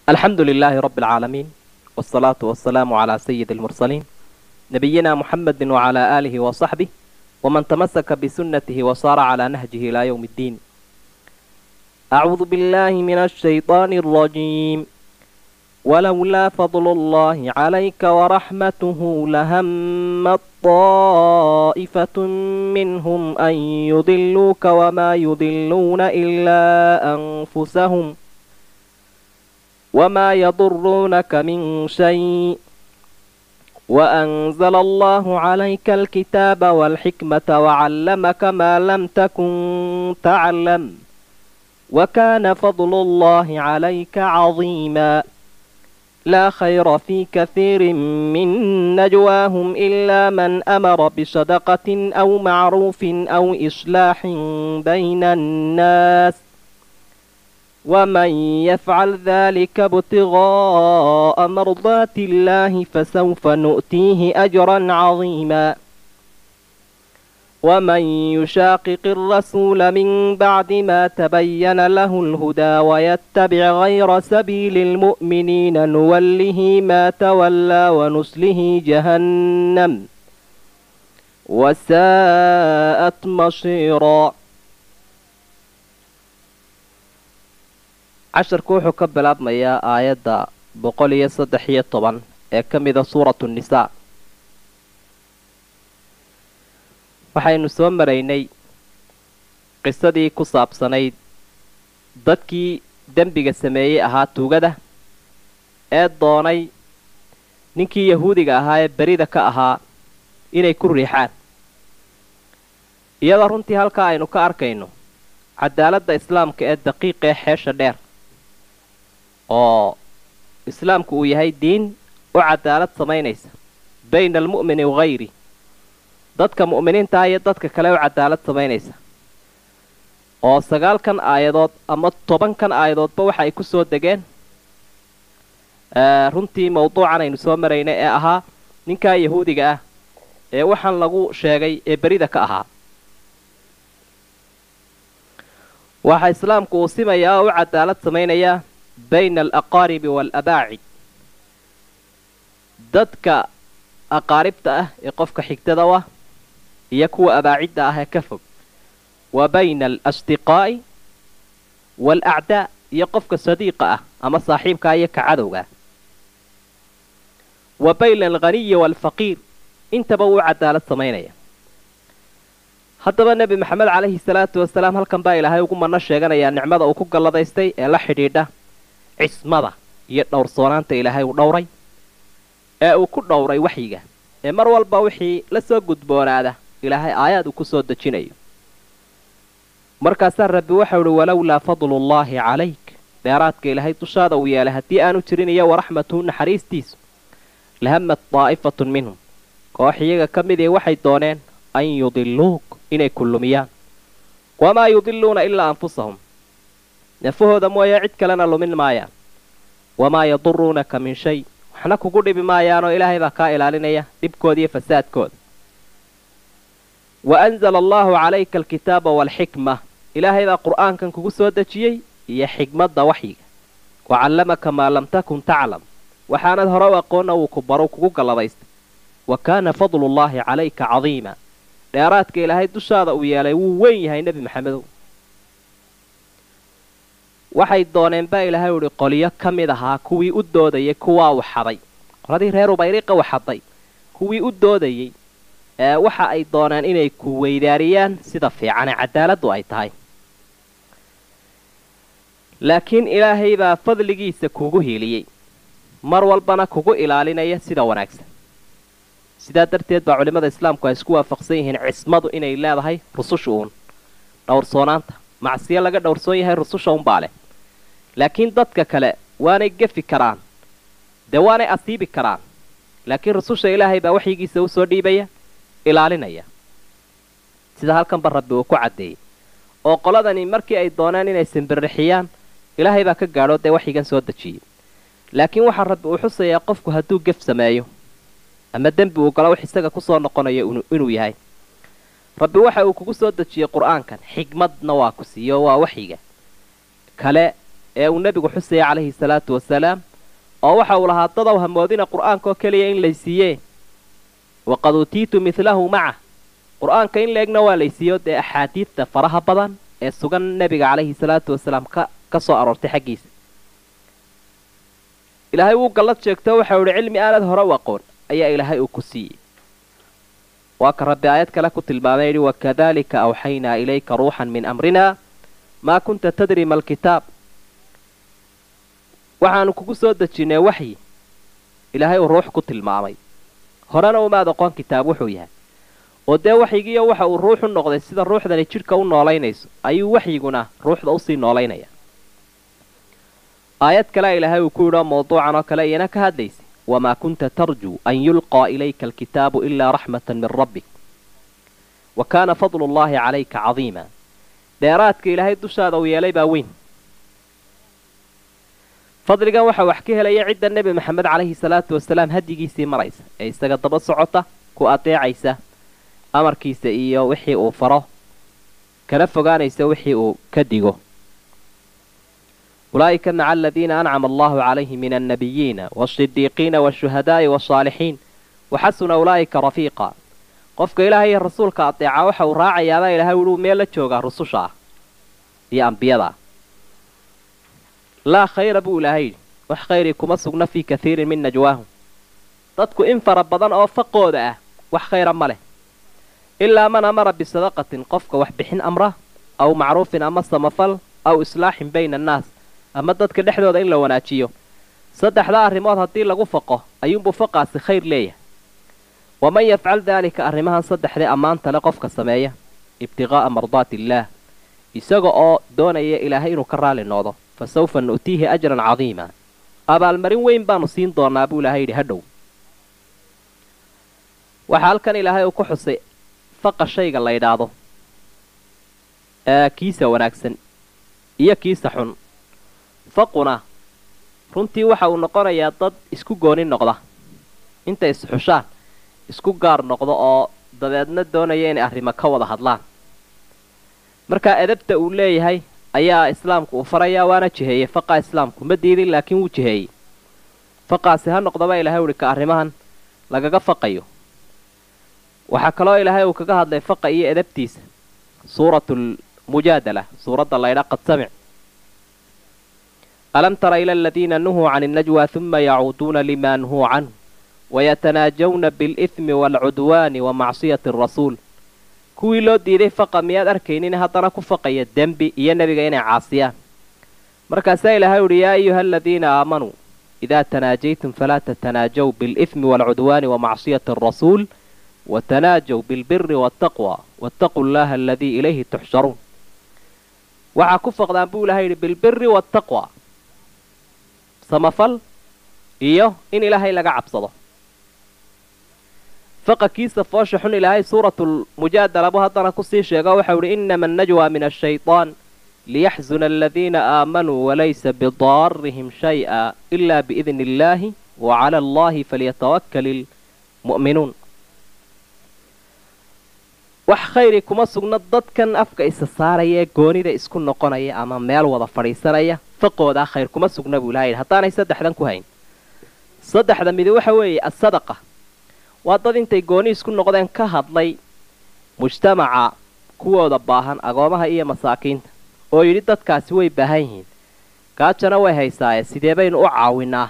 alxamdu lilaahi rabbi alcaalamiin wsalaatu wasalaamu calaa sayidi almursaliin nabiyina muxamedi wacalaa aalihi wasaxbih waman tamasaka bisunatihi wasaara calaa nahjihi ilaa yowmi ddiin acuudu billahi min ashayطaani alrajiim walowlaa fadlu اllahi calayka waraxmatuhu lahammat طaa'ifatu minhum an yudiluuka wamaa yudiluuna ilaa anfusahum وما يضرونك من شيء وأنزل الله عليك الكتاب والحكمة وعلمك ما لم تكن تعلم وكان فضل الله عليك عظيما لا خير في كثير من نجواهم إلا من أمر بصدقة أو معروف أو إصلاح بين الناس ومن يفعل ذلك ابتغاء مرضات الله فسوف نؤتيه أجرا عظيما ومن يشاقق الرسول من بعد ما تبين له الهدى ويتبع غير سبيل المؤمنين نوله ما تولى ونسله جهنم وساءت مصيرا casharku wuxuu ka bilaabmayaa aayadda boqol iyo saddex iyo toban ee ka mida suuratu nisaa waxaynu soo maraynay qisadii ku saabsanayd dadkii dembiga sameeyey ahaa tuugada ee doonay ninkii yahuudiga ahaa ee berida ka ahaa inay ku riixaan iyadoo runtii halkaa aynu ka arkayno cadaaladda islaamka ee daqiiqa ee xeesha dheer oo islaamku uu yahay diin u cadaalad samaynaysa bayna almu'mini wahayri dadka mu'miniintaa iyo dadka kale u cadaalad samaynaysa oo sagaalkan aayadood ama tobankan aayadoodba waxa ay ku soo degeen runtii mawduucan aynu soo maraynay ee ahaa ninkaa yahuudiga ah ee waxaan lagu sheegay ee berida ka ahaa waxaa islaamku uu simayaa oo u cadaalad samaynayaa bayna alaqaaribi waalabaacid dadka aqaaribta ah ee qofka xigtada u ah iyo kuwa abaacidda ah ee ka fog wa bayna alasdiqaa'i waalacdaa iyo qofka sadiiqa ah ama saaxiibkaa iyo ka cadowga wa bayna alghaniyi waalfaqiir intaba wuu cadaalad samaynaya haddaba nebi maxamed calayhi salaatu wasalaam halkan baa ilaahay ugu manno sheeganayaa nicmada uu ku galladaystay ee la xidhiidha cismada iyo dhowrsoonaanta ilaahay uu dhowray ee uu ku dhowray waxyiga ee mar walba wixii la soo gudboonaada ilaahay aayaad uu ku soo dejinayo markaasaa rabbi waxau uhi walowlaa fadlullaahi calayk dheeraadka ilaahay dushaada uu yeelay haddii aanu jirin iyo waraxmatuhu naxariistiisu lahamad daa'ifatun minhum koox iyaga ka midii waxay dooneen an yudiluuk inay kullumiyaan wamaa yudiluuna ilaa anfusahum nafahooda mooye cid kalena lumin maayaan wamaa yaduruunaka min shay waxna kugu dhibi maayaanoo ilaahay baa kaa ilaalinaya dhibkooda iyo fasaadkooda wa anzala allaahu calayka alkitaaba waalxikma ilaahay baa qur'aankan kugu soo dejiyey iyo xigmadda waxyiga wa callamaka maa lam takun taclam waxaanad hore u aqoonna wuu ku baro kugu galladaystay wa kaana fadlullaahi calayka cadiima dheeraadka ilaahay dushaada uu yeelay wuu weyn yahay nebi maxamedow waxay dooneen baa ilaahay uhi qolyo ka mid ahaa kuwii u doodayay kuwaa waxaday qoladii reer ubayriqa waxaday kuwii u doodayey ee waxa ay dooneen inay ku weydaariyaan sida fiicane cadaaladdu ay tahay laakiin ilaahay baa fadligiisa kugu hiiliyey mar walbana kugu ilaalinaya sida wanaagsan sidaa darteed baa culimmada islaamku ay isku waafaqsan yihiin cismadu inay leedahay rususha uun dhowrsoonaanta macsiyo laga dhowrsoon yahay rususha unbaa leh laakiin dadka kale waanay gefi karaan dee waanay asiibi karaan laakiin rususha ilaahay baa waxyigiisa usoo dhiibaya ilaalinaya sida halkanba rabbi uu ku caddeeyey oo qoladani markii ay dooneen inay simbirrixiyaan ilaahay baa ka gaadho dee waxyigan soo dejiyey laakiin waxaa rabbi uu xusayaa qofku hadduu gef sameeyo ama dembi uu galo wax isaga kusoo noqonayo inuu yahay rabbi waxa uu kugu soo dejiyey qur'aankan xigmadna waa ku siiyo waa waxyiga kale ee uu nebigu xusaya calayhi salaatu wasalaam oo waxa uu lahaa dadaw hamoodina qur'aankaoo keliya in laysiiyee waqad uutiitu midlahu macah qur'aanka in la-egna waa laysiiyo dee axaadiidta faraha badan ee sugan nebiga calayhi salaatu wasalaam ka ka soo aroortay xaggiisa ilaahay wuu gallad sheegto waxau idhi cilmi aanad hore u aqoon ayaa ilaahay uu ku siiyey waa ka rabbi aayad kale ku tilmaamay yidhi wakadalika awxaynaa ilayka ruuxan min amrina maa kunta tadri ma alkitaab waxaanu kugu soo dejinnay waxyi ilaahay uu ruux ku tilmaamay horena umaad aqoon kitaab wuxuu yahay oo dee waxyigiiyo waxa uu ruux u noqday sida ruuxdani jidhka u noolaynayso ayuu waxyiguna ruuxda usii noolaynaya aayad kale ilaahay uu ku yidhoo mawduucan oo kale iyana ka hadlaysa wamaa kunta tarjuu an yulqaa ilayka alkitaabu ilaa raxmatan min rabbik wa kaana fadlu llaahi calayka cadiima dheeraadka ilaahay dushaada uu yeelay baa weyn fadligan waxaa wax ka helaya cidda nebi maxamed calayhi salaatu wasalaam hadyigiisii maraysa ee isaga daba socota ku adeecaysa amarkiisa iyo wixii uu faro kana fogaanaysa wixii uu ka digo ulaa'ika maca aladiina ancama allahu calayhim min annabiyiina waasidiiqiina waashuhadaa'i waasaalixiin waxasuna ulaa'ika rafiiqa qofka ilaahay iyo rasuulka adeeca waxa uu raacayaabaa ilahay wuuu meel la joogaa rususha ah iyo ambiyada ah laa khayra buu ilaahay yidhi wax khayrii kuma sugna fii kathiirin min najwaahum dadku in fara badan oo faqooda ah wax khayra ma leh ilaa man amara bisadaqatin qofka wax bixin amra aw macruufin ama samafal aw islaaxin bayna annaas ama dadka dhexdooda in la wanaajiyo saddexdaa arrimood haddii lagu faqo ayuunbuu faqaasi khayr leeyahay waman yafcal daalika arrimahan saddexdee ammaanta le qofka sameeya ibtiqaa'a mardaati illaah isaga oo doonaya ilaahay inuu ka raali noqdo fa sawfa nu'tiihi ajran cadiima abaalmarin weyn baanu siin doonaa buu ilaahay yidhi hadhow waxaa halkan ilaahay uu ku xusay faqa shayga la ydhaahdo ee kiisa wanaagsan iyo kiisa xun faquna runtii waxa uu noqonayaa dad isku gooni noqda intay isxushaan isku gaar noqdo oo dabeedna doonaya inay arrimo ka wada hadlaan markaa edabta uu leeyahay ayaa islaamku uu farayaa waana jiheeyey faqa islaamku ma diidin laakiin wuu jiheeyey faqaasi ha noqdaba ilahay uhi ka arrimahan lagaga faqayo waxaa kaloo ilaahay uu kaga hadlay faqa iyo edabtiisa suuratulmujaadala suuradda laydha qad samic alam tara ila aladiina nuhuu can innajwa huma yacuuduuna lima nuhuu canhu wayatanaajawna bialihmi waalcudwaani wa macsiyati arasuul kuwii loo diiday faqa miyaad arkaynin haddana ku faqaya dembi iyo nebiga inay caasiyaan markaasaa ilaahay uhi yaa ayuha aladiina aamanuu idaa tanaajaytum falaa tatanaajaw bialihmi waalcudwaani wa macsiyati arasuul watanaajaw bilbiri waataqwa waataquu llaha aladii ilayhi tuxsharuun waxaa ku faqdaan buu ilahay yidhi bilbiri waataqwa samafal iyo in ilaahay laga cabsado faqakiisa foosha xun ilaahay suuratulmujaadala buu haddana kusii sheego waxau idhi inama annajwa min ashayطaan liyaxzuna aladiina aamanuu walaysa bidaarihim shay'a ila biidni illaahi wa cala allahi falyatawakkal ilmu'minuun wax khayri kuma sugna dadkan afka isa saaraya ee goonida isku noqonaya ama meel wada fadhiisanaya faqoodaa khayr kuma sugna buu ilaha yidhi haddaanay saddexdan ku hayn saddexda midi waxa weeye asadaqa waa dad intay gooni isku noqdeen ka hadlay mujtamaca kuwooda baahan agoomaha iyo masaakiinta oo yidhi dadkaasi way baahan yihiin gaajana way haysaaye sidee baynu u caawinaa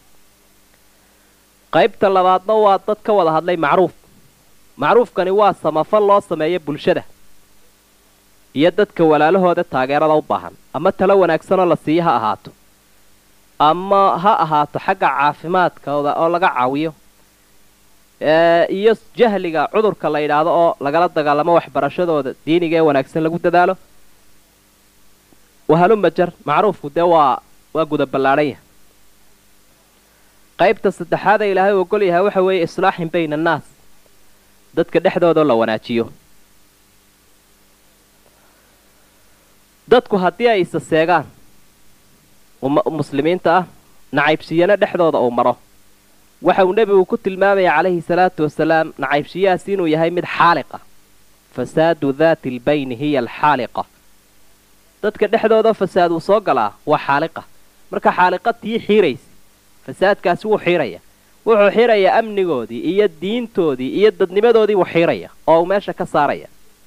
qaybta labaadna waa dad ka wada hadlay macruuf macruufkani waa samafal loo sameeyo bulshada iyo dadka walaalahooda taageerada u baahan ama talo wanaagsanoo la siiyo ha ahaato ama ha ahaato xagga caafimaadkooda oo laga caawiyo iyo jahliga cudurka la yidhaahdo oo lagala dagaalamo waxbarashadooda diiniga ee wanaagsan lagu dadaalo wahalumajar macruufku dee waa waa guda ballaadhan yahay qaybta saddexaada ilaahay ogol yahay waxa weeye islaaxin bayna annaas dadka dhexdoodao la wanaajiyo dadku haddii ay isa seegaan muslimiinta ah nacaybsiyana dhexdooda uu maro waxa uu nebigu ku tilmaamaya calayhi salaatu wasalaam nacaybshiyahaas inuu yahay mid xaaliqa fasaadu daati albayni hiya alxaaliqa dadka dhexdooda fasaad uu soo galaa waa xaaliqa marka xaaliqa tii xiiraysa fasaadkaasi wuu xiiraya wuxuu xirayaa amnigoodii iyo diintoodii iyo dadnimadoodii buu xiiraya oo uu meesha ka saaraya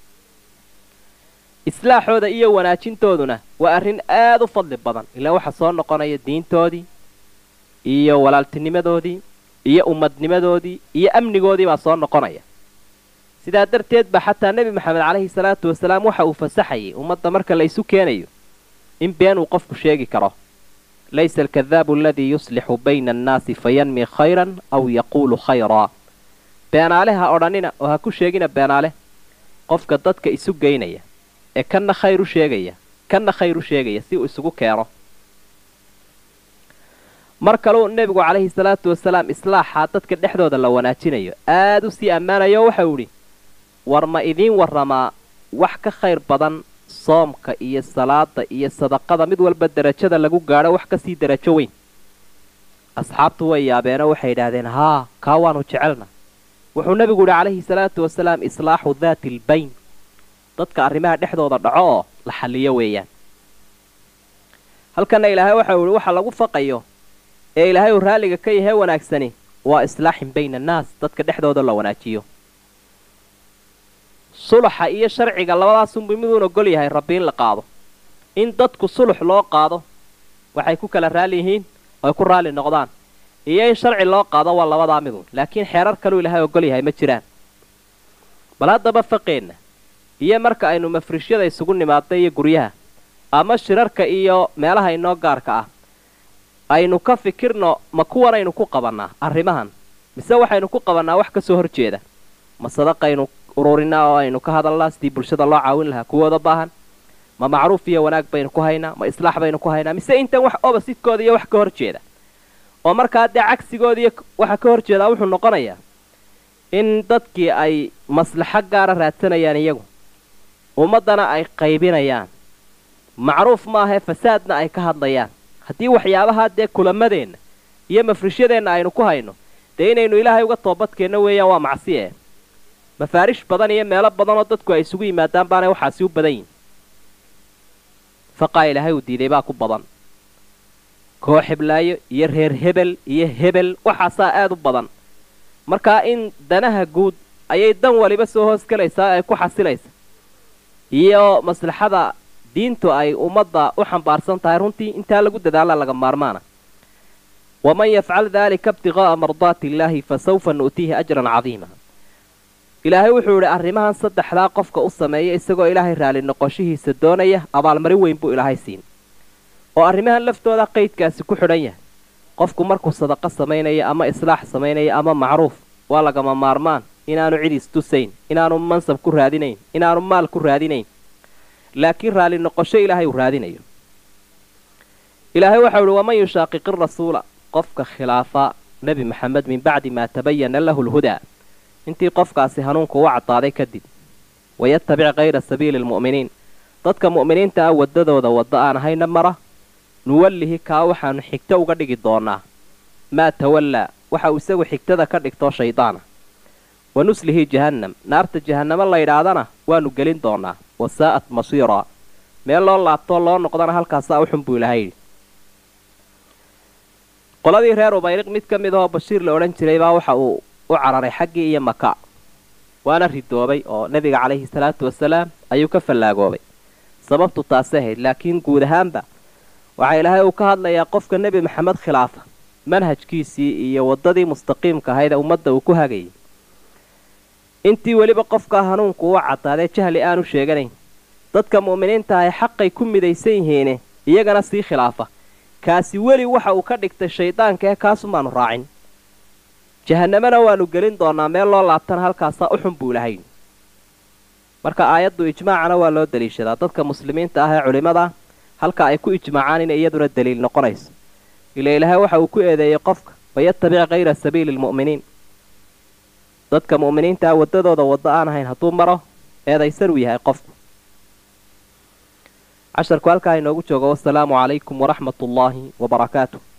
islaaxooda iyo wanaajintooduna waa arrin aad u fadli badan ilaa waxa soo noqonaya diintoodii iyo walaaltinimadoodii iyo ummadnimadoodii iyo amnigoodii baa soo noqonaya sidaa darteed ba xataa nebi maxamed calayhi salaatu wasalaam waxa uu fasaxayay ummadda marka la isu keenayo in been uu qofku sheegi karo laysa alkadaabu aladii yuslixu bayna annaasi fayanmi khayran aw yaquulu khayraa beenaale ha odhanina oo ha ku sheegina beenaale qofka dadka isu geynaya ee kanna khayr u sheegaya kanna khayr u sheegaya si uu isugu keeno mar kaleu nebigu calayhi salaatu wasalaam islaaxaa dadka dhexdooda la wanaajinayo aad u sii ammaanayo waxau idhi war ma idiin warramaa wax ka khayr badan soomka iyo salaada iyo sadaqada mid walba derajada lagu gaadho wax kasii derajo weyn asxaabtu way yaabeenoo waxay idhaahdeen haa kaa waanu jecelna wuxuu nebigu yidhi calayhi salaatu wasalaam islaaxu daati albayn dadka arrimaha dhexdooda dhaco oo la xalliyo weeyaan halkanna ilaahay waxau yihi waxa lagu faqayo ee ilaahay uu raalliga ka yahee wanaagsani waa islaaxin bayna annaas dadka dhexdooda la wanaajiyo suluxa iyo sharciga labadaasunbuu miduun ogol yahay rabbi in la qaado in dadku sulux loo qaado waxay ku kala raali yihiin oy ku raalli noqdaan iyo in sharci loo qaado waa labadaa miduun laakiin xeerar kaluu ilaahay ogol yahay ma jiraan bal haddaba faqeenna iyo marka aynu mafrishyada isugu nimaadna iyo guryaha ama shirarka iyo meelaha inoo gaarka ah aynu ka fikirno ma kuwanaynu ku qabannaa arrimahan mise waxaynu ku qabannaa wax ka soo hor jeeda ma sadaqaynu ururinaa oo aynu ka hadalnaa sidii bulshada loo caawin lahaa kuwooda baahan ma macruuf iyo wanaag baynu ku haynaa ma islaax baynu ku haynaa mise intan wax obasidkooda iyo wax ka hor jeeda oo markaa dee cagsigooda iyo waxa ka hor jeedaa wuxuu noqonayaa in dadkii ay maslaxo gaara raadsanayaan iyagu ummaddana ay qaybinayaan macruuf maahee fasaadna ay ka hadlayaan haddii waxyaabahaa dee kulamadeenna iyo mafrishyadeenna aynu ku hayno dee inaynu ilaahay uga toobadkeenno weeyaan waa macsi eh mafaarish badan iyo meelo badan oo dadku ay isugu yimaadaan baanay waxaasi u badan yihin faqaa ilaahay uu diiday baa ku badan koox heblaayo iyo reer hebel iyo hebel waxaasaa aad u badan markaa in danaha guud ayay dan waliba soo hoos gelaysaa ay ku xasilaysa iyo maslaxada diintu ay ummadda u xambaarsan tahay runtii intaa lagu dadaala laga maarmaana waman yafcal daalika ibtiqaa'a mardaati illaahi fa sawfa nu'tiihi ajran cadiima ilaahay wuxuu idhi arrimahan saddexdaa qofka u sameeya isagoo ilaahay raali noqoshihiisa doonaya abaalmarin weyn buu ilaahay siin oo arrimahan laftooda qaydkaasi ku xidhan yahay qofku markuu sadaqo samaynaya ama islaax samaynaya ama macruuf waa lagama maarmaan inaanu cid istusayn inaanu mansab ku raadinayn inaanu maal ku raadinayn laakiin raali noqosho ilaahay uu raadinayo ilaahay waxau ihi waman yushaaqiqi rasuula qofka khilaafa nebi maxamed min bacdi maa tabayana lahu lhudaa intii qofkaasi hanuunku u caddaaday kadib wayatabic kayra sabiili lmu'miniin dadka mu'miniinta ah waddadooda waddo aan ahayna mara nuwallihi kaa waxaanu xigto uga dhigi doonaa maa tawallaa waxa uu isagu xigtada ka dhigtoo shaydaana wa nuslihi jahannam naarta jahannamo layidhaahdana waanu gelin doonaa wasaa'at masiiraa meel loo laabtoo loo noqdana halkaasaa u xun buu ilahay yidhi qoladii reer ubayriq mid ka mid ahoo bashiir la odhan jiray baa waxa uu u cararay xaggii iyo maka waana ridoobay oo nebiga calayhi salaatu wasalaam ayuu ka fallaagoobay sababtu taasi ahayd laakiin guud ahaanba waxaa ilaahay uu ka hadlayaa qofka nebi maxamed khilaafa manhajkiisii iyo waddadii mustaqiimka ahayd ee ummadda uu ku hagayay intii weliba qofkaa hanuunku u caddaadee jahli aanu sheeganayn dadka mu'miniinta ahay xaqay ku midaysan yihiine iyagana sii khilaafa kaasi weli waxa uu ka dhigtay shaydaanka ee kaasumaanu raacin jahannamana waanu gelin doonaa meel loo laabtana halkaasaa u xun buu lahayn marka aayaddu ijmaacana waa loo daliishadaa dadka muslimiinta ah ee culimmada halka ay ku ijmaacaan inay iyaduna daliil noqonayso ila ilaahay waxa uu ku eedeeyey qofka wayatabic kayra sabiili lmu'miniin dadka mu'miniinta ah waddadooda waddo aan ahayn hadduu maro eedaysan uu yahay qofku casharku halkaa inoogu joogo wasalaamu calaykum waraxmat ullaahi wabarakaatu